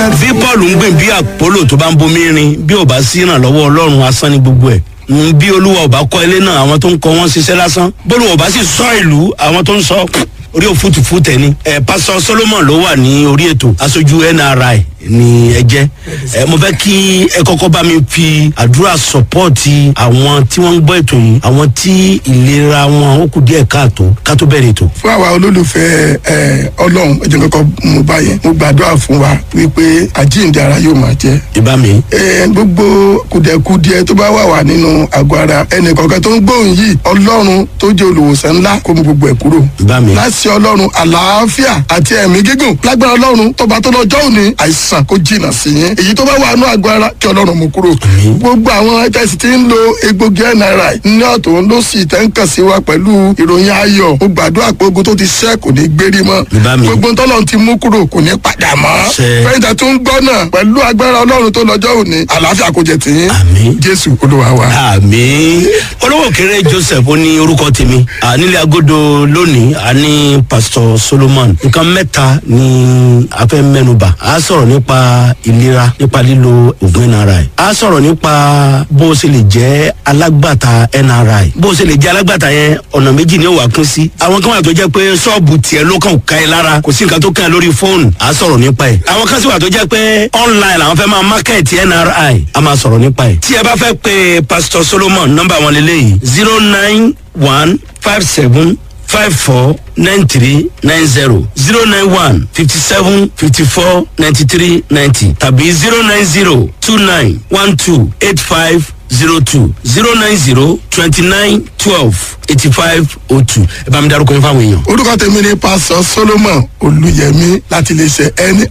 bí paul ń gbìn bí àpólò tó bá ń bomi rin bí ò bá sí ìrànlọ́wọ́ ọlọ́run asán ní gbogbo ẹ̀ Mm, bí olúwa ò bá kọ́ ilé náà àwọn tó ń kọ́ wọ́n ṣiṣẹ́ lásán bólú ò bá sì sọ ìlú àwọn tó ń sọ orí òfútùfú tẹ̀ ni ẹ pásọ solomon ló wà ní orí ètò aṣojú nri ni ẹ jẹ́ ẹ mo fẹ́ kí ẹ kọ́kọ́ bá mi fi àdúrà sọ́pọ́ọ̀tì àwọn tí wọ́n ń gbọ́ ètò yìí àwọn tí ìlera wọn ó kù díẹ̀ káàtó ká tó bẹ̀rẹ̀ ètò. fún àwa olólùfẹ́ ẹ ọlọ́run ẹ̀jẹ̀ kọ́kọ́ mo bá yẹn mo gbàdúrà fún wa wípé àjíǹde ara yóò máa jẹ́ ìbá mi. ẹ gbogbo kùdẹ̀kùdẹ tó bá wà wà nínú àgọ́ ara ẹnì kọ̀ọ̀kan tó ń gbóhùn yìí ọlọ́run tó jẹ́ olùwòsàn ńlá kó mu gbogbo ẹ̀ kúrò ìbá mi. láti ọlọ́run àlàáfíà àti ẹ̀mí gígùn lágbára ọlọ́run tọba tó lọ́jọ́ òní àìsàn kó jìnnà sí yín èyí tó bá wà nínú àgọ́ ara kí ọlọ́run mú kúrò gbogbo àwọn tẹ̀sí tí ń lo egbògi nri ní ọ̀tún ló sì tẹ́ ń kàn sí wa pẹ̀lú ìròyìn ayọ̀ mo gbàdúrà pé ogun tó ti ṣẹ́ kò ní gbérí mọ́ Ìbá mi. gbogbo tọ́lọ́run ti mú kúrò kò ní padà mọ́ Ṣe. fẹ́yìntà tó ń gbọ́ náà pẹ̀lú agbára ọlọ́run tó lọ́jọ́ òní àlàáfíà kò jẹ tìyín Àmín. jésù olúwa wa. àmì olówó kéré joseph ó ní orúkọ tèmi À, nílé agodo lónìí a ní pastor solomon nǹkan mẹ́ta ni a fẹ́ mẹ́nuba a sọ̀rọ̀ nípa ìlera nípa lílo oògùn nri a sọ̀rọ̀ nípa bó o ṣe lè jẹ́ alágbàtà nri bó o ṣe lè jẹ́ alágbàtà yẹn ọ̀nà méjì ni ó wà kún sí àwọn kan wà tó jẹ́ pé ṣọ́ọ̀bù tiẹ̀ ló kàn ká ẹ lára kò sí nǹkan tó kàn ẹ́ lórí fóònù a sọ̀rọ̀ nípa ẹ̀ àwọn kan sì wà tó jẹ́ pé online làwọn fẹ́ máa market nri a máa sọ̀rọ̀ nípa ẹ̀ tí ẹ bá fẹ́ pe pastor solomon nọ́mbà wọn lélẹ́yìí zero nine one five seven five four nine three nine zero zero nine one fifty seven fifty four ninety three ninety tàbí zero nine zero two nine one two eight five zero two zero nine zero twenty nine twelve eighty five oh two ẹ bá mi darúkọ yín fáwọn èèyàn. orúkọ tèmi ni pásọ solomon olùyẹmí láti iléeṣẹ nri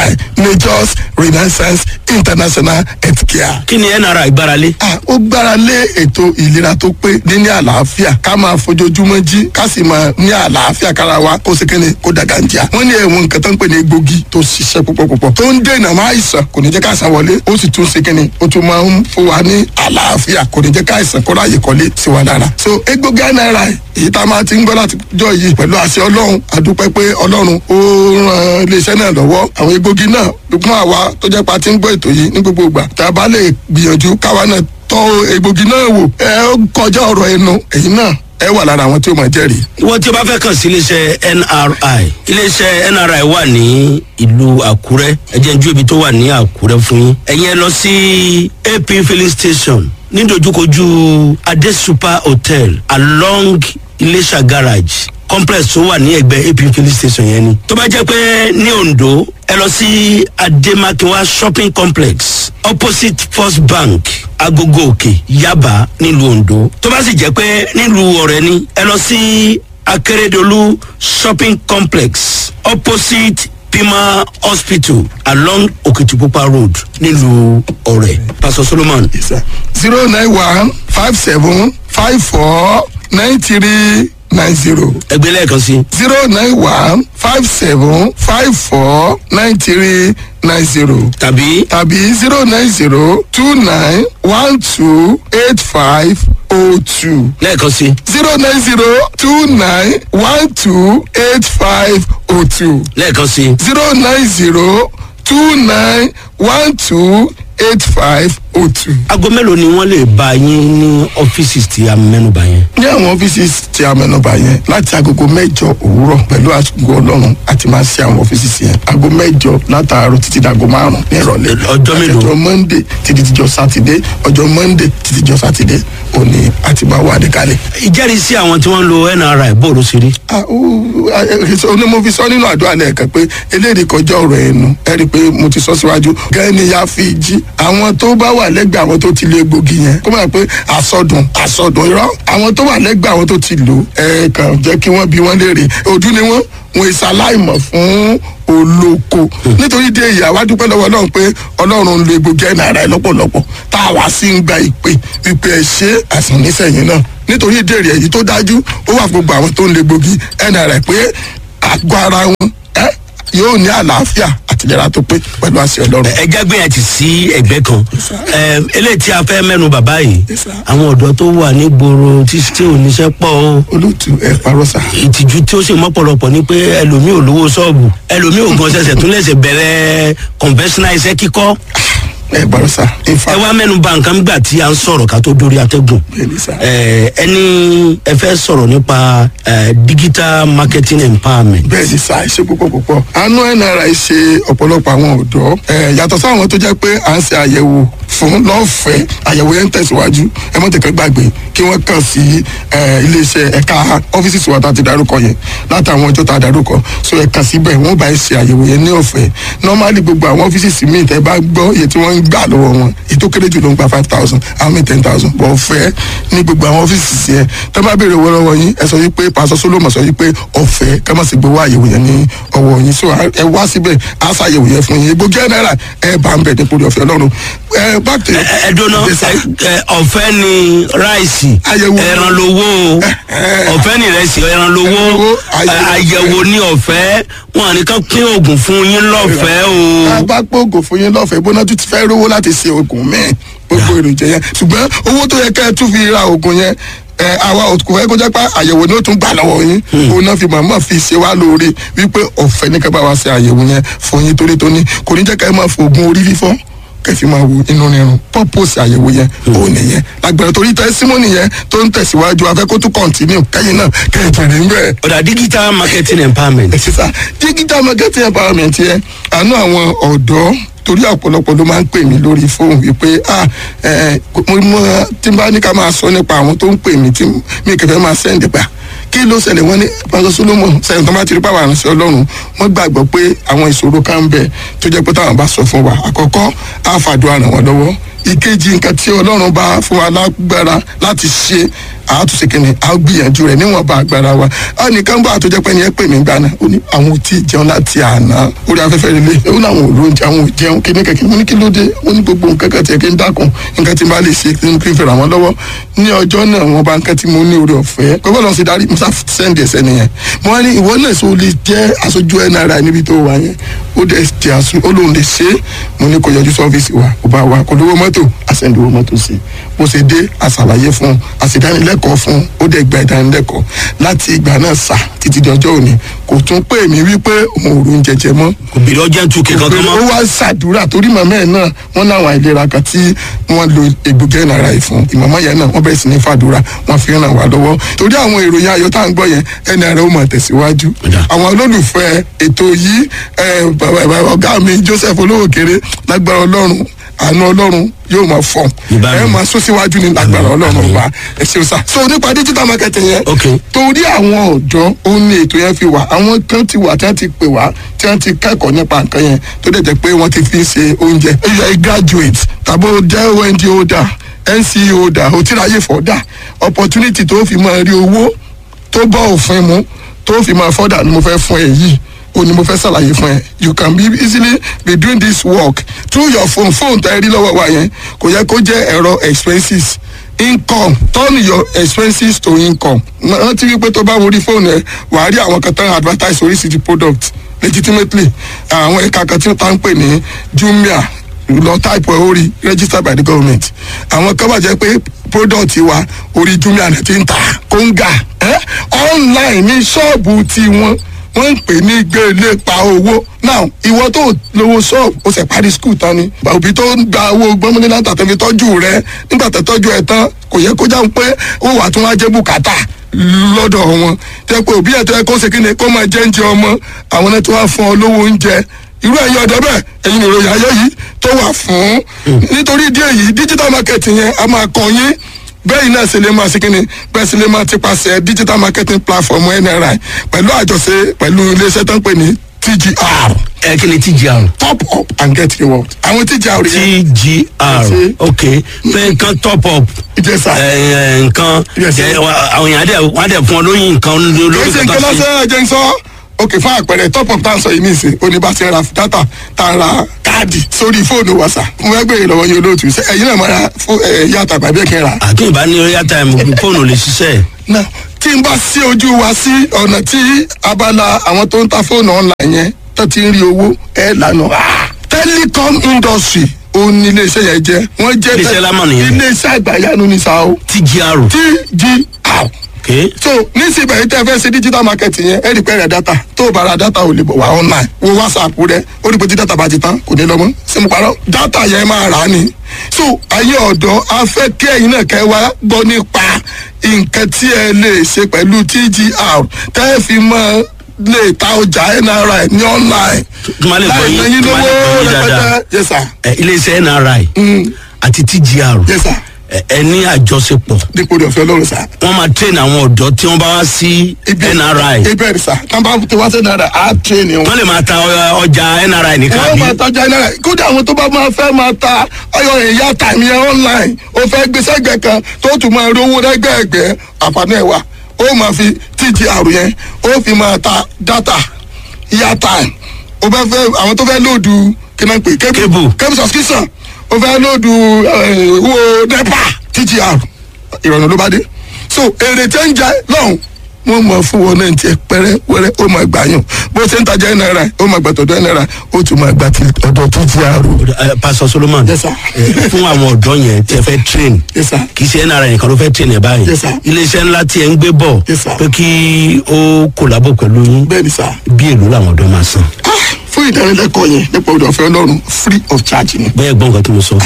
majors renaissance international healthcare. kí ni nri gbáralé. Ah, ó gbára lé ètò ìlera tó pé níní àlàáfíà ká máa fojoojúmọ́ jí ká sì máa ní àlàáfíà kára wa kó sì kéde kó dàgà ń jà. wọ́n ní ẹ̀wọ̀n nǹkan tó ń pè ní egbògi tó ṣiṣẹ́ púpọ̀ púpọ̀ tó ń dènà máa ìsàn kò ní jẹ́ ká àìsàn wọlé ó sì tún ṣe kéde ó tún máa ń fún wa ní àlàáfíà kò ní jẹ́ ká àìsàn kó ráyè kọ́lé sí wa lára. so egbògi náírà èyí tá a máa ti ń gbọ́ láti jọ yìí pẹ̀lú àṣẹ ọlọ́run àdúpẹ́ pé ọlọ́run ó ran iléeṣẹ́ náà lọ́wọ́ àwọn egbògi náà fún àwa tó jẹ́ pa ti ń gbọ́ ètò yìí ní gbogbo ìgbà tá a bá lè gbìyànjú káwa náà tọ́ egbògi náà wò ẹ ó kọjá ọ̀rọ̀ ẹnu èyí náà ẹ wà lára àwọn tí ó máa jẹ́rìí. wọ́n tí o bá fẹ́ kàn sí iléeṣẹ́ nri iléeṣẹ́ nri wà ní ìlú àkúrẹ́ ẹ̀jẹ̀ ń ju ibi tó wà ní àkúrẹ́ fún yín ẹ̀yin ẹ lọ sí ap filling station nídojúkojú adé super hotel along iléṣà garage complex tó wà ní ẹgbẹ́ ap filling station yẹn ni tó bá jẹ́ pé ní ondo ẹ lọ sí ademakinwa shopping complex opposite first bank agogo òkè yaba nílùú ondo tó bá sì jẹ́ pé nílùú ọ̀rẹ́ ni ẹ lọ sí akérèdọ́lù shopping complex opposite pima hospital along okitipupa road nílùú ọ̀rẹ́ pastor solomon zero nine one five seven five four nine three nine zero ẹgbẹ́ lẹ́ẹ̀kan sí zero nine one five seven five four nine three nine zero tàbí tàbí zero nine zero two nine one two eight five oh two lẹ́ẹ̀kan sí zero nine zero two nine one two eight five oh two lẹ́ẹ̀kan sí zero nine zero two nine one two eight five oh two. aago mélòó ni wọ́n lè bá yín ní ọ́fíìsì tí a mẹ́nuba yẹn. ní àwọn ọ́fíìsì tí a mẹ́nubà yẹn láti agogo mẹ́jọ òwúrọ̀ pẹ̀lú àtúgbò ọlọ́run àti máa ṣe àwọn ọ́fíìsì yẹn aago mẹ́jọ látàárọ̀ títí dàgọ́ márùn-ún ní ìrọ̀lẹ́ Ọjọ́ mélòó? ọjọ́ monday títí dijọ́ sátidé ọjọ́ monday títí dijọ́ sátidé òní àti máa wà ní kalẹ̀. ìjẹ́rìísí àwọn tí wọ́n ń lo nri bóòlù sí rí. Ah, ó- ah, eh, onímọ̀ sọ nínú àdúrà lẹ́ẹ̀kan pé eléyìí kọjá ọ̀rọ̀ ẹnu ẹ rí i pé mo ti sọ síwájú gẹ́gẹ́ ni ya fi jí àwọn tó bá wà lẹ́gbẹ̀ẹ́ àwọn tó ti lo egbògi yẹn kó máa pé àsọdùn àsọdùn irọ́ àwọn tó wà lẹ́gbẹ̀ẹ́ àwọn tó ti lò ẹ kàn jẹ́ kí wọ́n bí wọ́n léèrè ojú ni wọ́n wọn ìsàláìmọ̀ fún olóko nítorí dé ìyá wa dúpẹ́ lọ́wọ́ ọlọ́run pé ọlọ́run ń lo egbògi ẹ̀ náírà ẹ̀ lọ́pọ̀lọpọ̀ tá a wá sí ń gba ìpè ìpè ẹ̀ ṣe àìsàn nísẹ̀yìn náà nítorí ìdèrè èyí tó dájú ó wà fún gbogbo àwọn tó ń lo egbògi ẹ̀ náírà pé àgọ́ ara wọn ẹ́ yóò ní àlàáfíà àti àtìlera tó pé pẹ̀lú àṣẹ ọlọ́run. ẹ jágbé yẹn ti sí ẹgbẹ́ kan ẹ eléyìí tí a fẹ́ mẹ́nu bàbá yìí Yes, sir. àwọn ọ̀dọ́ tó wà ní gbòòrò tí tí ò níṣẹ́ pọ̀ o olóòtú ẹ parọ́ sá. ìtìjú tí ó sì mọ́pọ̀lọpọ̀ ni pé ẹlòmíì ò lówó ṣọ́ọ̀bù ẹlòmíì ò gan ṣẹ̀ṣẹ̀ tún lẹ̀ṣẹ̀ bẹ̀rẹ̀ conventional iṣẹ́ kíkọ́ ẹ parọ́ sá. in ẹ fact wá mẹ́nu bà nǹkan gbà tí a ń sọ̀rọ̀ ká tó dórí atẹ́gùn bẹ́ẹ̀ni sá. ẹ ẹni ẹ fẹ́ sọ̀rọ̀ nípa ẹ, digital marketing empowerment bẹ́ẹ̀ ni sá ṣe púpọ̀ púpọ̀ àánú nri ṣe ọ̀pọ̀lọpọ̀ àwọn ọ̀dọ́ ẹ̀ yàtọ̀ sáwọn tó jẹ́ pé à ń ṣe àyẹ̀wò fún lọ́fẹ̀ẹ́ àyẹ̀wò yẹn ń tẹ̀síwájú ẹ mọ̀ tẹ̀kẹ́ gbàgbé kí wọ́n kàn sí ẹ̀, iléeṣẹ́ ẹ̀ka ọ́fíìsì tiwa tá a ti darúkọ yẹn látàwọn ọjọ́ tá a darúkọ so ẹ kàn síbẹ̀ wọ́n bá ẹ ṣe àyẹ̀wò yẹn ní ọ̀fẹ́ normally gbogbo àwọn ọ́fíìsì míì tẹ́ bá gbọ́ iye tí wọ́n ń gbà lọ́wọ́ wọn èyí tó kéré jù ló ń gba five thousand àwọn míì ten thousand bọ̀ ọ̀fẹ́ ní gbogbo àwọn ọ́fíìsì yẹn tẹ́ bá béèrè owó lọ́wọ́ yín ẹ sọ yí pé pàṣẹ solomon sọ yí pé ọ̀fẹ́ ká má sì gbowó àyẹ̀wò yẹn ní ọwọ́ yín so ẹ wá síbẹ̀ á ṣàyẹ̀wò yẹn fún yín gbogbo ẹ̀ náírà ẹ bá ń bẹ̀ nípò ọ̀fẹ́ ọlọ́run ẹ back to your ẹ dóná Yes, sir. ẹ, ọ̀fẹ́ ni ráìsì Àyẹ̀wò. ẹran lowó o ọ̀fẹ́ ni ìrẹsì ẹran lowó Ẹran lowó, àyẹ̀wò. àyẹ̀wò ní ọ̀fẹ́ wọn à ní ká pín oògùn fún yín lọ́fẹ̀ẹ́ tá a o bá gbóògùn fún yín lọ́fẹ̀ẹ́ bóná tún ti fẹ́ rówó láti ṣe oògùn míì gbogbo èròjà yẹn ṣùgbọ́n owó tó yẹ kẹ́ ẹ tún fi ra oògùn yẹn ẹ àwa òkú fẹ́ kó jẹ́ pé àyẹ̀wò ni ó tún gbà lọ́wọ́ yín òun náà fi màmá fi ṣe wá lóore wípé ọ̀fẹ́ ní ká bá wa ṣe àyẹ̀wò yẹn fún yín torí tóní kò ní jẹ́ ká ẹ máa fo oògùn orí fífọ́ kẹfì máa wo inú rírun purpose àyẹ̀wò yẹn òun nìyẹn lágbára torí tẹ́símọ́nì yẹn tó ń tẹ̀síwájú afẹ́ kó tún continue kẹ́yìn náà kẹ́yìn jẹ̀rẹ̀ ń bẹ̀rẹ̀ ọ̀dà digital marketing empowerment sísá digital marketing empowerment yẹn àánú àwọn ọ̀dọ́ torí ọ̀pọ̀lọpọ̀ ló máa ń pè mí lórí fóònù wípé ah ẹ mo mọ tí n bá ní ká máa sọ nípa àwọn tó ń pè mí tí mi kẹfẹ́ máa sẹ́ǹdì pa kí ló ṣẹlẹ̀ wọ́n ní pásọ solomon sẹ́yìn tó bá ti rí pàwọn àrùnsẹ́ ọlọ́run wọ́n gbàgbọ́ pé àwọn ìṣòro kan ń bẹ tó jẹ́ pé táwọn bá sọ fún wa àkọ́kọ́ á fàdúrà ràn wọ́n lọ́wọ́ ìkejì nǹkan tí ọlọ́run bá fún wa lágbára láti ṣe àtúnṣe kìnìún a gbìyànjú rẹ níwọ̀nba agbára wa a nìkan bá àtúnjẹ pé ẹni ẹ pè mí gbaná ó ní àwọn ò tí ì jẹun láti àná orí afẹ́fẹ́ rẹ lé ó ní àwọn ò lóúnjẹ àwọn ò jẹun kíní kẹ̀kẹ́ mo ní kí ló dé ó ní gbogbo nǹkan kan tiẹ̀ kí n dákun nǹkan tí n bá lè ṣe kí n kí n fẹ́ràn wọn lọ́wọ́ ní ọjọ́ náà wọn bá nǹkan tí mo ní orí ọ̀fẹ́ pé bọ́lá ṣe darí musa sẹ́ndì ẹ̀sẹ̀ nìyẹn mo wá ní ìwọ náà sọ lè jẹ́ aṣojú nri níbi tó wà yẹn ó dẹ̀ ti àṣù ó lóun lè ṣe é mo ní kó yọjú sọ́fíìsì wa kó bá wa kó lówó mọ́tò àṣẹ̀ǹdì owó mọ́tò sí i bó ṣe dé àṣàlàyé fún un àṣìdánilẹ́kọ̀ọ́ fún un ó dẹ̀ gba ìdánilẹ́kọ̀ọ́ láti ìgbà náà sà títí di ọjọ́ òní kò tún pè mí wípé òun ò rún jẹjẹ mọ́ kò bèrè ọjà tún kẹ̀kọ́ kan ó mọ́ wá ṣàdúrà torí màmá ẹ̀ náà wọ́n láwọn àìlera kan tí wọ́n lo egbògi ẹ̀nàrà yìí fún ìmọ̀mọ́ yẹn náà wọ́n bẹ̀rẹ̀ sí ní fàdúrà wọ́n fi ràn wá lọ́wọ́ torí àwọn ìròyìn ayọ̀ tá à ń gbọ́ yẹn ẹ̀nàrà ó mọ̀ tẹ̀síwájú Ọ̀dà. àwọn olólùfẹ́ ètò yìí ẹ̀, bàbá- bàbá ọ̀gá mi Joseph olówókèrè lágbára ọlọ́run àánú ọlọ́run yóò máa fọ̀n Ìbámu. ẹ máa sún síwájú ní lágbára ọlọ́run ọba ẹ ṣeun sá so nípa digital marketing yẹn ok torí àwọn ọ̀dọ́ ó ní ètò yẹn fi wà àwọn kan ti wà tí wọ́n ti pè wá tí wọ́n ti kẹ́kọ̀ọ́ nípa nǹkan yẹn tó dẹ̀ jẹ́ pé wọ́n ti fi ṣe oúnjẹ ẹ̀yà ẹ̀ graduate tàbí ó jẹ́ ond holder nce holder ó ti ráyè fọ́dà opportunity tó fi máa rí owó tó bọ́ òfin mu tó fi máa fọ́dà ni mo fẹ́ fún ẹ yìí o ni mo fẹ́ ṣàlàyé fún ẹ you can be easily be doing this work through your phone phone tá ẹ rí lọ́wọ́ wa yẹn kò yẹ kó jẹ́ ẹ̀rọ expenses income turn your expenses to income rántí wípé tó bá wo orí fóònù ẹ wàá rí àwọn kan tán advertise oríṣiríṣi product legitimately àwọn ẹ̀ka kan tí wọ́n tá ń pè ní jumia lọ type ẹ̀ orí registered by the government àwọn kan wà jẹ́ pé product wa orí jumia náà ti ń ta kóńgà ẹ́ online ní ṣọ́ọ̀bù tiwọn wọ́n ń pè ní gbélé pa owó now ìwọ tó lówó ṣọ́ọ̀bù ó sì parí skul tán ni òbí tó ń gba owó gbọ́mọdé láti àtẹ̀fi tọ́jú rẹ nígbà tó tọ́jú ẹ tán kò yẹ kó jáwé pé ó wà tún wá jẹ́ bùkátà lọ́dọ̀ wọn tẹ́ pé òbí ẹ̀ tó yẹ kó ṣe kí ni kó máa jẹ́ oúnjẹ ọmọ àwọn náà tó wá fún ọ lówó oúnjẹ irú ẹ̀yin ọ̀dọ́ bẹ́ẹ̀ ẹ̀yin ìròyìn ayé yìí tó wà fún nítorí ìdí èyí digital marketing yẹn a máa kàn yín bẹ́ẹ̀ náà ṣe lè máa ṣe kíni bẹ́ẹ̀ ṣe lè máa ti paṣẹ digital marketing platform nri pẹ̀lú àjọṣe pẹ̀lú iléeṣẹ́ tó ń pè ní tgr ẹ kí ni tgr top up and get reward àwọn tgr yẹn tgr Ṣe- ok pé nǹkan top up ìjẹsà ẹ, ẹ, nǹkan Yes, ẹ, sir. wa- àwọn èèyàn á dẹ̀ wọ́n á dẹ̀ fún ọ lóyún nǹkan kì lórí í ṣe nǹkan lọ́sẹ̀ ẹ̀jẹ̀ ń sọ ok fún àpẹẹrẹ top up tá à ń sọ yìí nìsín oníbàṣẹ ra data tá a ra káàdì sórí fóònù wa sà mo fẹ́ gbèrè lọ́wọ́ yín olóòtú ṣé ẹ̀yin náà máa ra fún ẹ̀yà àtàgbà bí ẹ̀kẹ́ ra àtúnyìn bá ní royal time fóònù lè ṣiṣẹ́ náà tí n bá sí ojú wa sí ọ̀nà tí abala àwọn tó ń ta fóònù online yẹn tó ti ń rí owó ẹ lànà ah, telecom industry ó ní iléeṣẹ́ yẹn jẹ́ wọ́n jẹ́ Iléeṣẹ́ lámà nìyẹn. iléeṣẹ́ àgbàyanu ní sa o tgr tgr ok so nísìnyí yìí tẹ́ fẹ́ ṣe digital marketing yẹn ẹ rí pẹ́ rẹ̀ data tó o bá ra data ò lè bọ̀ wá online wo whatsapp rẹ ó rí pé tí data bá ti tán kò ní lọ mọ́ ṣé mo parọ́ data yẹn máa rà á ni so ayé ọ̀dọ́ a fẹ́ kí ẹ̀yin náà kẹ́ wá gbọ́ nípa nǹkan tí ẹ lè ṣe pẹ̀lú tgr tẹ́ ẹ fi mọ́ lè ta ọjà nri ní online tó máa lè gbọ́ yín- yín tó máa lè gbọ́ yín dáadáa. rẹpẹtẹ yes sir ẹ, iléeṣẹ́ nri àti tgr yes sir ẹ ẹ ní àjọṣepọ̀ dípò ọ̀fẹ́ ọlọ́run sir wọ́n máa train àwọn ọ̀dọ́ tí wọ́n bá wá sí nri ibẹ̀ rẹ̀ sir tàbá tí wọ́n ṣe náírà á train wọn. wọ́n lè máa ta ọ- ọjà nri nìkan wọ́n bí máa tajà náírà kódà àwọn tó bá máa fẹ́ máa ta ọyọ ìyá tàmí ẹ online ó fẹ́ gbé sẹ́gbẹ̀ẹ́ kan tó tún máa rówó lẹ́gbẹ̀ẹ́gbẹ́ àǹfààní ẹ̀ wà ó máa fi tgr yẹn ó fi máa ta data ìyá time ó fẹ́ fẹ́ àwọn tó fẹ́ lóòdù kí náà pè Cable. cable subscription ó fẹ́ lóòdù eh, owó nepa tgr ìrọ̀rùn ló bá dé so èrè tẹ́ ń jẹ lọ́hùn wọ́n mọ̀ fún wọn náà tiẹ̀ pẹ́rẹ́ wẹ́rẹ́ ó máa gbà yàn bó ṣe ń tajà náírà ó máa gbà tọ̀dọ̀ náírà ó tún máa gbà ti ọ̀dọ̀ tó ti àrò. Ẹ, pastor solomon Yes, sir. ẹ, fún àwọn ọ̀dọ́ yẹn tí ẹ fẹ́ train Yes, sir. kì í ṣe nri nìkan ló fẹ́ train ẹ báyìí Yes, sir. iléeṣẹ́ ńlá tí ẹ ń gbé bọ̀ Yes, sir. pé kí ó kòlábò pẹ̀lú yín bẹ́ẹ̀ ni sá bí èlò làwọn ọ̀dọ́ máa san Ah, fún ìdánilẹ́kọ̀ọ́ yẹn nípa ọ̀dọ̀ ọ̀fẹ́ ọlọ́run free of charge ni. bẹ́ẹ̀ gbọ́n nǹkan tí mo sọ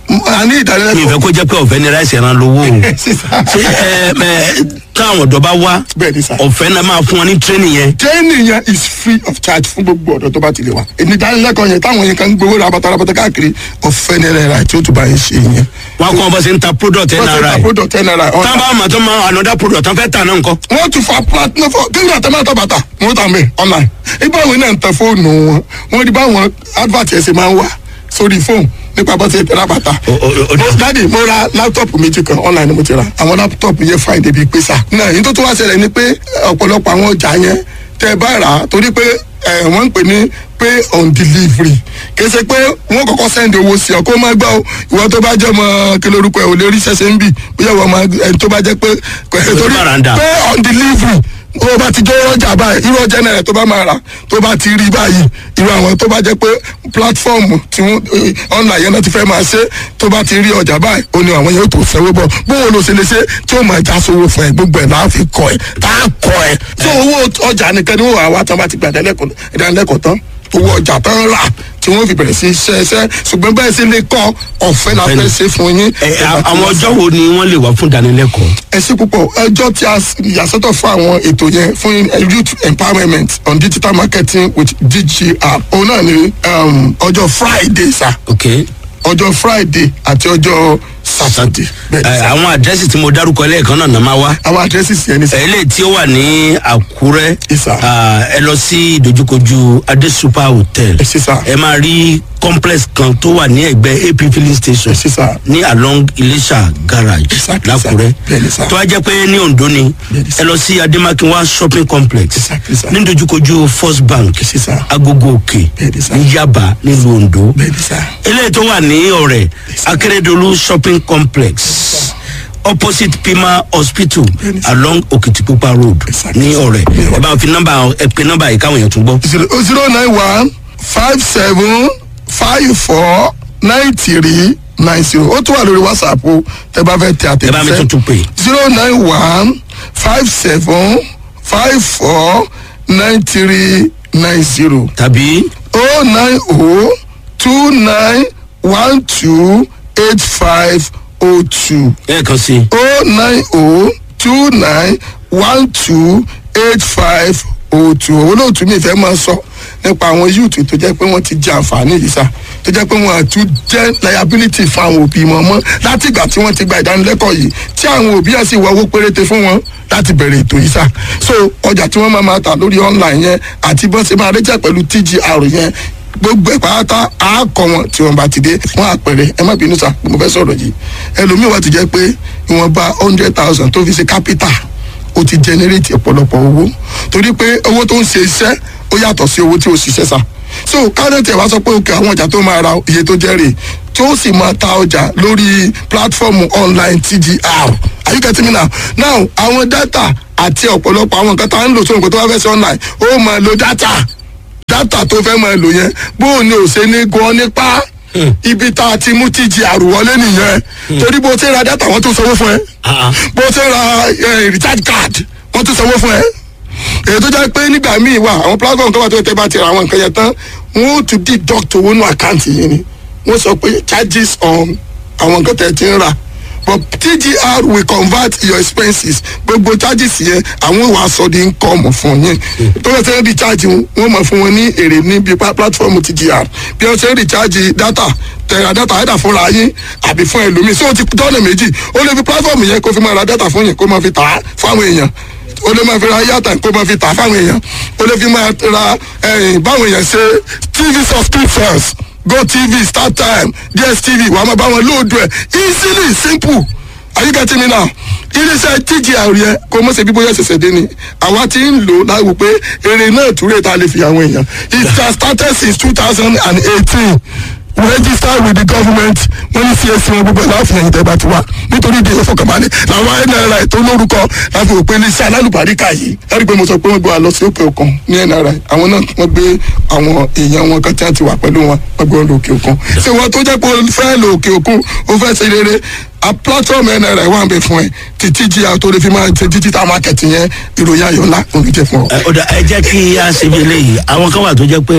a ní mi ì fẹ́ ìdánilẹ́kọ̀ọ́ kó jẹ́ pé ọ̀fẹ́ ni ráìsì ẹran lówó o sísá ṣé ẹ ẹ táwọn ọ̀dọ́ bá wá bẹ́ẹ̀ ni sá. ọ̀fẹ́ náà máa fún wọn ní training yẹn training yẹn is free of charge fún gbogbo ọ̀dọ́ tó bá ti lè wá. èmi ìdánilẹ́kọ̀ọ́ yẹn táwọn yẹn kan ń gbowó rabata rabata káàkiri ọ̀fẹ́ ní náírà tí ó tún bá yẹn ṣe yẹn. wọn kọ́ bọ́ sí ń ta product wọ́n ti ta nri product ten naira ọ̀tá. tán bá mà tó máa another product tán fẹ́ tà náà nǹkan wọ́n tún fa platinum fún kí ni àtẹ̀mọ́ àtọ̀ bàtà wọ́n tà mí online. ibà wọn náà ń tẹ fóònù wọn wọ́n rí báwọn advert ẹ̀sìn máa ń wà sórí fóònù nípa bọ́ sí ìtẹ̀lá bàtà. O- o- o- Mo- dádì mo ra láptọ̀pù méjì kan online ni mo ti ra àwọn láptọ̀pù yẹn fine débi pé sà. náà yìí tó tún wá ṣẹlẹ̀ ni pé ọ̀pọ̀lọpọ̀ àwọn ọjà yẹn tẹ́ ẹ bá rà á torí pé ẹ, wọ́n ń pè ní pay on delivery kì í ṣe pé wọ́n kọ́kọ́ send owó sí ọ kó má gbọ́ o ìwọ tó bá jẹ́ mọ́ kí lórúkọ ẹ̀ ò lè rí ṣẹ̀ṣẹ̀ ń bì bóyá ìwọ máa ẹni tó bá jẹ́ pé torí Baranda. pay on delivery o bá ti jẹ́ ọjà báyìí irú ọjà náírà tó bá máa rà tó bá ti rí báyìí irú àwọn tó bá jẹ́ pé platform tí wọ́n eh, online yẹn náà ti fẹ́ máa ṣe tó bá ti rí ọjà báyìí ó ní àwọn yẹn tó fẹ́wọ́ bọ̀ bóun ló ṣe lè ṣe tí ó máa já sówó fún ẹ gbogbo ẹ̀ láà fi kọ ẹ tá a kọ ẹ tó owó ọjà nìkan ni wọ́n wà wá tán bá ti gbà ìdánilẹ́kọ̀ọ́ tán owó ọjà tán rà tí wọ́n fi bẹ̀rẹ̀ sí ṣe ẹṣẹ́ ṣùgbọ́n bẹ́ẹ̀ sì lè kọ́ ọ̀fẹ́ la fẹ́ ṣe fún yín. ẹ a- àwọn ọjọ́ wo ni wọ́n lè wá fún ìdánilẹ́kọ̀ọ́ ẹ ṣe púpọ̀ ẹjọ́ tí a s- yàsọ́tọ̀ fún àwọn ètò yẹn fún eh, youth empowerment on digital marketing with DGR òun náà ni um, ọjọ́ friday sa ok ọjọ́ friday àti ọjọ́ saturday bẹ́ẹ̀ ni ẹ, sà. àwọn àdírẹ́sì tí mo dárúkọ lẹ́ẹ̀kan náà náà máa wá àwọn àdírẹ́sì yẹn ni sà. eléyìí tí ó wà ní àkúrẹ́ Yes, sir. ah, ẹ lọ sí ìdojúkojú adé super hotel Yes, sir. ẹ máa rí complex kan tó wà ní ẹgbẹ́ ap filling station Yes, sir. ní along iléṣà garage Exactly, lákúrẹ́ sir. Bẹ́ẹ̀ni, sir. tó wá jẹ́ pé ní ondo ni Bẹ́ẹ̀ni, sir. ẹ lọ sí ademakinwa shopping complex Exactly, sir. ní ìdojúkojú first bank Yes, sir. agogo òkè Bẹ́ẹ̀ni, sir. ní yaba nílùú ondo bẹ́ẹ̀ ni sà. eléyìí tó wà ní ọ̀rẹ́ akérèdọ́lù shopping complex opposite pima hospital Bẹ́ẹ̀ni, sir. along okitipupa road Exactly, ní sir. ọ̀rẹ́ Ní ẹ bá fi nọ́mbà ẹ pe nọ́mbà yìí káwọn èèyàn tún gbọ́. zero zero nine one five seven five four nine three nine zero ó tún wà lórí whatsapp o tẹ bá fẹ́ tẹ ẹ bá mi àtẹ̀jíṣẹ́ tuntun pè zero nine one five seven five four nine three nine zero tàbí oh nine oh two nine one two eight five oh two ẹ̀ẹ̀kan sí i oh nine oh two nine one two eight five oh two olóòtú mi fẹ́ máa sọ nípa àwọn yúùtù tó jẹ́ pé wọ́n ti jẹ àǹfààní yìí sá tó jẹ́ pé wọ́n àtún jẹ́ liability fún àwọn òbí wọn mọ́ láti ìgbà tí wọ́n ti gba ìdánilẹ́kọ̀ọ́ yìí tí àwọn òbí ẹ̀ sì wọ owó péréte fún wọn láti bẹ̀rẹ̀ ètò yìí sá so ọjà tí wọ́n máa máa tà lórí online yẹn àti bọ́n ṣe máa rẹ́jà pẹ̀lú tgr yẹn gbogbo ẹ̀ pátá á kọ wọn tí wọn bá ti dé wọn àpẹẹrẹ ẹ má bínú sá mo fẹ́ sọ̀rọ̀ yìí ẹlòmíì wà ti jẹ́ pé ìwọ̀nba hundred thousand tó fi ṣe capital ó ti generate ọ̀pọ̀lọpọ̀ owó torí pé owó tó ń ṣe iṣẹ́ ó yàtọ̀ sí owó tí ó ṣiṣẹ́ sá so kárẹ́ǹtì ẹ̀ wá sọ pé òkè àwọn ọjà tó máa ra iye tó jẹ́ rè tí ó sì máa ta ọjà lórí platform online tgr are you getting me now now àwọn data àti ọ̀pọ̀lọpọ̀ àwọn nǹkan tá à ń lò sóhun kó tó wá fẹ́ sí online ó máa lo data dátà tó fẹ́ máa lò yẹn bóun ni ò ṣe ní gan nípa ibi tá a ti mú tíjì àrùwọlé nìyẹn torí bó ṣe ra dátà wọ́n tún sanwó fún ẹ Ah, ah. bó ṣe ra eh, recharge card wọ́n tún sanwó fún ẹ èyí tó jẹ́ pé nígbà míì wà àwọn platform tó wà tó tẹ́ bá ti ra àwọn nǹkan yẹn tán wọ́n ó tún deduct owó nù àkáǹtì yìí ni wọ́n sọ pé charges on àwọn nǹkan tẹ̀ ti ń rà but tgr will convert your expenses gbogbo charges yẹn àwọn ìwà sọ di income fún yín tó bá ṣe ń recharge wọn wọ́n máa fún wọn ní èrè níbi pa- platform tgr bí wọ́n ṣe ń recharge data tẹ̀ra data ẹ̀dà fúnra yín àbí fún ẹlòmíì so ó ti tọ́nà méjì ó lè fi platform yẹn kó fi máa ra data fún yín kó máa fi tà á fáwọn èèyàn o lè máa fi ra yàtà kó máa fi tà fáwọn èèyàn o lè fi máa ra ẹyìn báwọn èèyàn ṣe tv subscriptions gotv startime dstv wàá máa bá wọn lóòdù ẹ easily simple are you getting me now iléeṣẹ́ tgr yẹn kò mọ̀ ṣe bí bóyá ṣẹ̀ṣẹ̀ dé ni àwa ti ń lò láwù pé èrè náà túrè tá a lè fi àwọn èèyàn it has started since two thousand and eighteen register with the government wọ́n ní csc wọn gbogbo ẹ̀ láàfin ẹ̀yìn tẹ́ bá ti wá nítorí ìdíyẹ fọkànbalẹ̀ làwọn nri tó lórúkọ láti òpin iléeṣẹ́ alálùbáríkà yìí ẹ̀rí pé mo sọ pé wọ́n gbé wa lọ sí òkè òkun ní nri àwọn náà wọ́n gbé àwọn èèyàn wọn kan tí wọ́n ti wà pẹ̀lú wọn wọ́n gbé wọn lọ òkè òkun ṣé wọ́n tó jẹ́ pé o fẹ́ lọ òkè òkun o fẹ́ ṣe rere a platform nri wà ń bẹ fún ẹ títí jí a tó lè fi máa ṣe digital market yẹn ìròyìn ayọ̀ ńlá òun jẹ fún ọ. ẹ ọ̀dà ẹ jẹ́ kí a ṣe bí eléyìí àwọn kan wà tó jẹ́ pé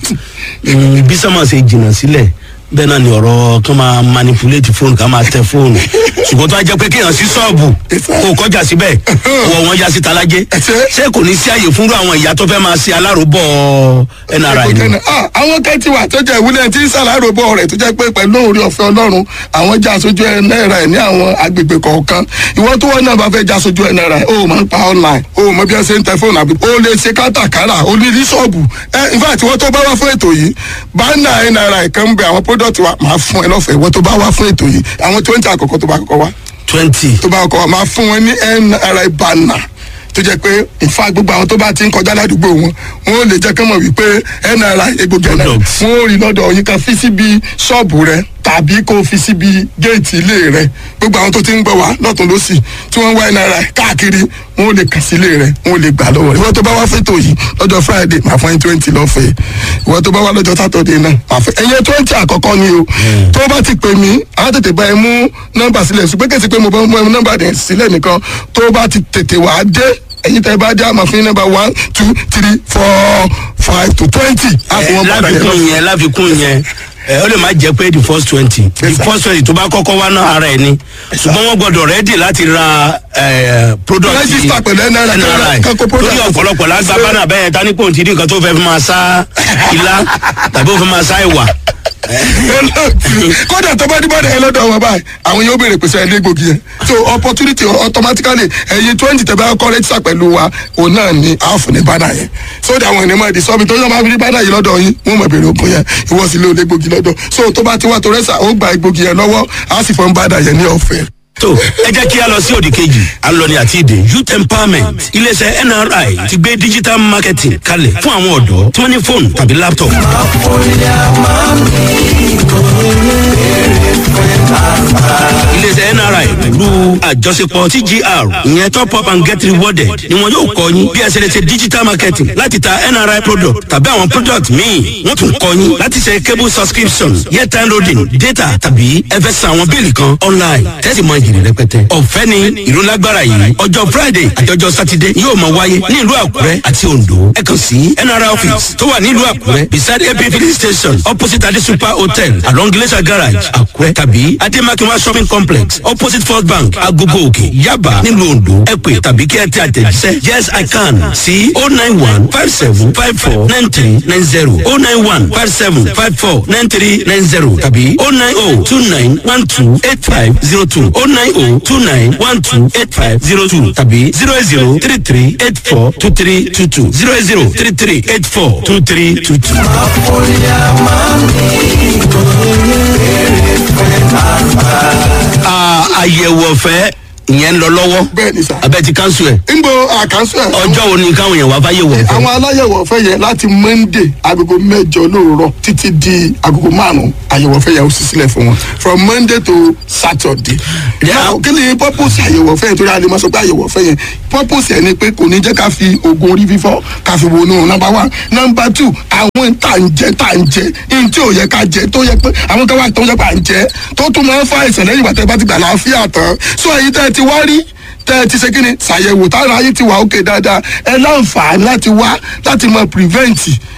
mm, bí sọ́mọ̀ ṣe jìnnà sílẹ̀ bẹ́ẹ̀ náà ni ọ̀rọ̀ kan máa manipulate fóònù ká máa tẹ fóònù ṣùgbọ́n tó a jẹ́ pé kéèyàn sí ṣọ́ọ̀bù kó o kọjá síbẹ̀ wọ wọn ya síta lájẹ́ ṣé kò ní sí àyè fúnrú àwọn ìyá tó fẹ́ máa ṣe aláròbọ̀ nri ni. Ah, àwọn kan ti wà tó jẹ́ ìwúlẹ̀ tí sàlárò bọ̀ rẹ̀ tó jẹ́ pé pẹ̀lú orí ọ̀fẹ́ ọlọ́run àwọn já aṣojú ẹ̀ náírà ẹ̀ ní àwọn agbègbè kọ̀ọ̀kan ìwọ tó wọ́n náà bá fẹ́ já aṣojú ẹ̀ náírà ẹ̀ o máa ń pa online o mọ bí wọ́n ṣe ń tẹ fóònù àbí o lè ṣe kátàkárà o lè rí ṣọ́ọ̀bù ẹ in fact ìwọ tó bá wá fún ètò yìí bánà ẹ̀ náírà ẹ̀ kan ń bẹ àwọn product wa máa fún ẹ lọ́fẹ̀ẹ́ ìwọ tó bá wá fún ètò yìí àwọn twenty àkọ́kọ́ tó bá kọ́kọ́ wá twenty tó bá kọ́ máa fún wọn ní nri banner tó jẹ́ pé ìfà gbogbo àwọn tó bá ti ń kọjá ládùúgbò wọn wọn ò lè jẹ́ kán mọ̀ wípé nri egbògi ọ̀nà Products. wọn ò rí lọ́dọ̀ yín kan fi síbi ṣọ́ọ̀bù rẹ tàbí kó fi síbi géètì ilé rẹ gbogbo àwọn tó ti ń gbọ́ wá lọ́tún lọ́sì tí wọ́n ń wá nri káàkiri wọn ò lè kàn sí ilé rẹ wọn ò lè gbà lọ́wọ́ rẹ ìwọ tó bá wá fẹ́tò yìí lọ́jọ́ friday máa fún ẹ twenty lọ́fẹ̀ẹ́ ìwọ tó bá wá lọ́jọ́ saturday náà máa fẹ́ ẹ̀yẹ twenty àkọ́kọ́ ni o tó bá ti pè mí àwọn tètè bá ẹ mú nọ́mbà sílẹ̀ ṣùgbọ́n kèsì pé mo bá mú ẹ nọ́mbà rẹ̀ sílẹ̀ nìkan tó bá ti tètè wá dé ẹ̀yin tẹ́ bá dé àmọ́ fún yín nọ́mbà one two three four five to twenty. ẹ láfikún yẹn láfikún yẹn ẹ ó lè má jẹ pé the first twenty the Yes, sir. first twenty tó bá kọ́kọ́ wá náà ara ẹ̀ ni ṣùgbọ́n wọ́n gbọ́dọ̀ rẹ́dì láti ra ẹ, product Register pẹ̀lú NRI, kọ́kọ́ product. torí ọ̀pọ̀lọpọ̀ lágbá Ṣé- bánà bẹ́ẹ̀ tani pò ń ti rí nǹkan tó fẹ́ fi máa sá ilá tàbí ó fi máa sá ìwà kódà tó bá dìbò ẹ lọ́dọ̀ wọn báyìí àwọn yóò béèrè pèsè ẹni egbògi yẹn so opportunity automatically ẹyin twenty tẹ bá kọ́ rẹ́jísà pẹ̀lú wa òun náà ni àáfù ní bánà yẹn so that àwọn ènìyàn máa di sọ́mi tó yọ máa fi rí bánà yìí lọ́dọ̀ yín wọ́n máa béèrè ogun yẹn ìwọ sì lé olè egbògi lọ́dọ̀ so tó bá ti wá tó rẹ́sà ó gba egbògi yẹn lọ́wọ́ á sì fọ́n bánà yẹn ní ọ̀fẹ́. tó ẹ jẹ́ kí a lọ sí òdì kejì à ń lọ ní àti ìdè youth empowerment iléeṣẹ́ nri ti gbé digital marketing kalẹ̀ fún àwọn ọ̀dọ́ tí wọ́n ní fóònù tàbí laptop. iléeṣẹ́ nri pẹ̀lú àjọṣepọ̀ tgr ìyẹn top up and get rewarded ni wọn yóò kọ́ yín bí ẹ ṣe lè ṣe digital marketing láti ta nri product tàbí àwọn product míì wọ́n tún kọ́ yín láti ṣe cable subscription airtime loading data tàbí ẹ fẹ́ san àwọn bíìlì kan online tẹ́sí mọ ìjìnlẹ̀ rẹpẹtẹ. ọ̀fẹ́ ni ìrólágbára yìí ọjọ́ friday àjọjọ́ sátidé yóò máa wáyé ní ìlú àkúrẹ́ àti ondo ẹ kàn sí nri office tó wà ní ìlú àkúrẹ́ beside ap filling station opposite ade super hotel along glacier garage àkúrẹ́ tàbí ademakinwa shopping complex opposite first bank agogo òkè yaba nílùú ondo ẹ pè tàbí kí ẹ tẹ àtẹ̀jíṣẹ́ yes i can sí o nine one five seven five four nine three nine zero o nine one five seven five four nine three nine zero tàbí o nine o two nine one two eight five zero two o nine o two nine one two eight five zero two tàbí zero zero three three eight four two three two two zero zero three three eight four two three two two. À, àyẹ̀wò ọ̀fẹ́ ìyẹn ń lọ lọ́wọ́ bẹ́ẹ̀ ni sà. abẹ́ ti cancel ẹ̀ nbo àkànṣe ẹ̀. ọjọ́ wo ni káwọn èèyàn wá fáyé wọ̀ fẹ́ àwọn aláyẹ̀wò ọ̀fẹ́ yẹn láti monday agogo mẹ́jọ lóòrọ̀ títí di agogo márùn-ún àyẹ̀wò ọ̀fẹ́ yẹn ó sì sílẹ̀ fún wọn from monday to saturday. Yeah. now kí ni purpose àyẹ̀wò ọ̀fẹ́ yẹn torí a lè máa sọ pé àyẹ̀wò ọ̀fẹ́ yẹn purpose ẹ̀ ni pé kò ní jẹ́ ká fi oògùn orí fífọ́ ká fi wọnú number one number two àwọn tá à ń jẹ tá à ń jẹ ní tí ò yẹ ká jẹ tó yẹ pé àwọn kan wà tó yẹ pé à ń jẹ tó tún máa ń fa àìsàn lẹ́yìn ìgbà tẹ́ bá ti gbà láàfíà tán so èyí tẹ́ ẹ ti wá rí tẹ́ ẹ ti ṣe kíni ṣàyẹ̀wò tára ayé ti wà ókè dáadáa ẹ láǹfààní láti wá láti mọ prevent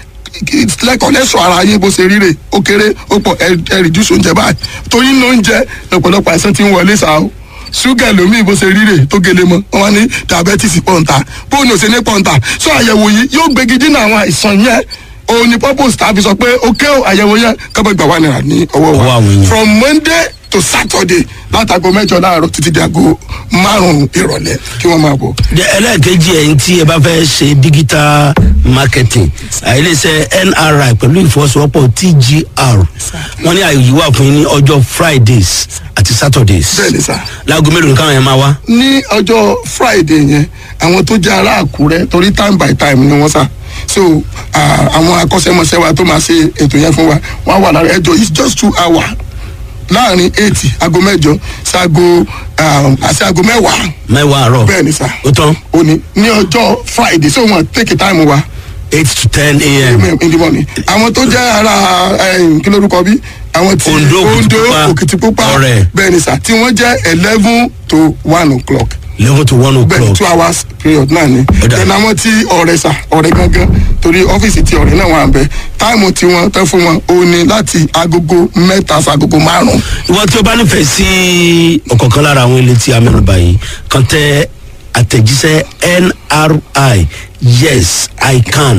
lẹ́kọ̀ọ́ lẹ́sọ̀ ara yín bó ṣe ríre ó kéré ó pọ̀ ẹ ẹ reduce oúnjẹ báyìí torí ní oúnjẹ lọ́pọ̀lọpọ̀ àìsàn ti ń wọlé sáà o ṣúgà lómi bó ṣe ríre tó gele mọ́ wọn wá ní diabetes pọ̀ǹta bóun ò ṣe ní pọ̀ǹta so àyẹ̀wò yìí yóò gbégi dínà àwọn àìsàn yẹn òun ni purpose tàbí sọ pé ó ké àyẹ̀wò yẹn kọ́bọ̀ gbà wà nira ní ọwọ́ Ọwọ́ wa àwọn èèyàn. from monday to saturday látago mẹ́jọ láàárọ̀ títí di aago márùn-ún ìrọ̀lẹ́ kí wọ́n máa bọ̀. de ẹlẹ́ẹ̀kejì ẹ̀yìn tí ẹ bá fẹ́ ṣe digital marketing àìlèṣẹ́ nri pẹ̀lú ìfọwọ́sowọ́pọ̀ tgr wọ́n ní àyè yìí wà fún yín ní ọjọ́ fridays àti saturdays bẹ́ẹ̀ni sá. láago mélòó ni káwọn yẹn máa wá. ní ọjọ́ friday yẹn àwọn tó jẹ́ ará àkúrẹ́ torí time by time ni wọ́n sá so ah, àwọn akọ́ṣẹ́mọṣẹ́ wa tó máa ṣe ètò yẹn fún wa wọ́n á wà lára ẹjọ́ it's just two hours láàrin eight aago mẹ́jọ sago àti aago mẹ́wàá mẹ́wàá àárọ̀ bẹ́ẹ̀ ni sá ó tán òní ní ọjọ́ friday so wọ́n take time wa eight to ten a.m. in the morning àwọn tó jẹ́ ara eh, kí lórúkọ bí àwọn tí Ondo, Òkìtìpupa, òkìtìpupa Ọ̀rẹ́. bẹ́ẹ̀ ni sá tí wọ́n jẹ́ eleven to one o'clock eleven to one bẹẹni o'clock two hours period náà ni Ọ̀dà. then àwọn tí ọ̀rẹ́ sà ọ̀rẹ́ gangan torí ọ́fíìsì tí ọ̀rẹ́ náà wà ń bẹ táìmù tí wọ́n tẹ́ fún wọn ó ní láti agogo mẹ́ta sagogo márùn-ún ìwọ tí o bá nífẹ̀ẹ́ sí ọ̀kọ̀ọ̀kan lára àwọn ilé tí a mẹ́nu báyìí kan tẹ àtẹ̀jíṣẹ́ nri yes i can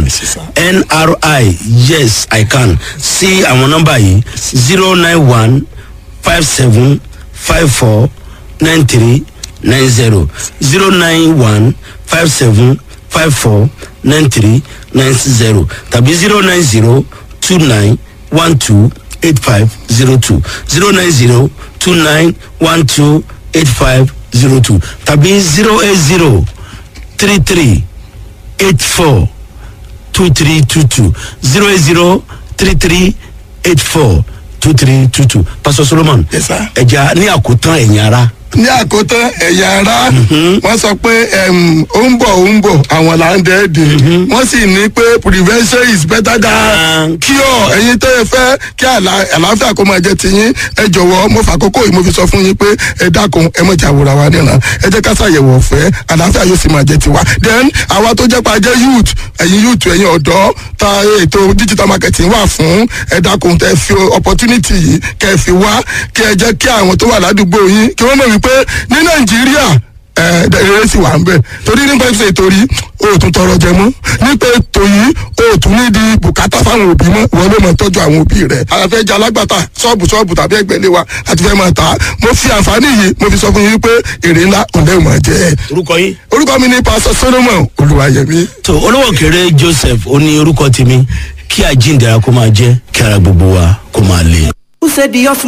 nri yes i can sí àwọn nọ́mbà yìí zero nine one five seven five four nine three nine zero zero nine one five seven five four nine three nine zero tàbí zero nine zero two nine one two eight five zero two zero nine zero two nine one two eight five zero two tàbí zero eight zero three three eight four two three two two zero eight zero three three eight four two three two two pastor solomon Yes, sir. ẹja ní àkótán ẹ̀yìn ara ní àkótán ẹ̀yà ara wọ́n sọ pé em, ó ń bọ̀ ó ń bọ̀ àwọn là ń dẹ́ẹ̀dẹ̀ wọ́n sì ní pé prevention is better than cure ẹ̀yin tẹ́ ẹ fẹ́ kí àlà- àlàáfíà kó máa jẹ́ tiyín ẹ jọ̀wọ́ mo fàkókò yìí mo fi sọ fún yín pé ẹ dákun ẹ mọ̀ jà wòrà wa níran ẹ jẹ́ ká ṣàyẹ̀wò ọ̀fẹ́ àlàáfíà yóò sì máa jẹ́ tiwa then àwa tó jẹ́ pa jẹ́ youth ẹ̀yin youth ẹ̀yin ọ̀dọ́ ta ètò digital marketing wà fún ẹ dákun tẹ́ fi opportunity yìí kẹ́ ẹ fi wá kí ẹ jẹ́ kí àwọn tó wà ládùúgbò yín kí wọ́n mọ̀ wípé ní nàìjíríà ẹ eré sì wà ń bẹ torí nípa ìṣe ìtòrí o tún tọrọ jẹ mọ nípa ètò yìí o tún ní di bùkátà fáwọn òbí mọ wọn ló mọ tọjú àwọn òbí rẹ àfẹ jẹ alágbàtà ṣọọbù ṣọọbù tàbí ẹgbẹlẹ wa àti fẹ máa tà á mo fi àǹfààní yìí mo fi sọ fún yín pé èrè ńlá òǹdẹ ò máa jẹ orúkọ yín. orúkọ mi ní pásọ solomon olùwàyẹmí. tó olówó kéré joseph ó ní orúkọ tèmi kí àjíǹde ara kó máa jẹ́ kí ara gbogbo wa kó máa le. Who said the earth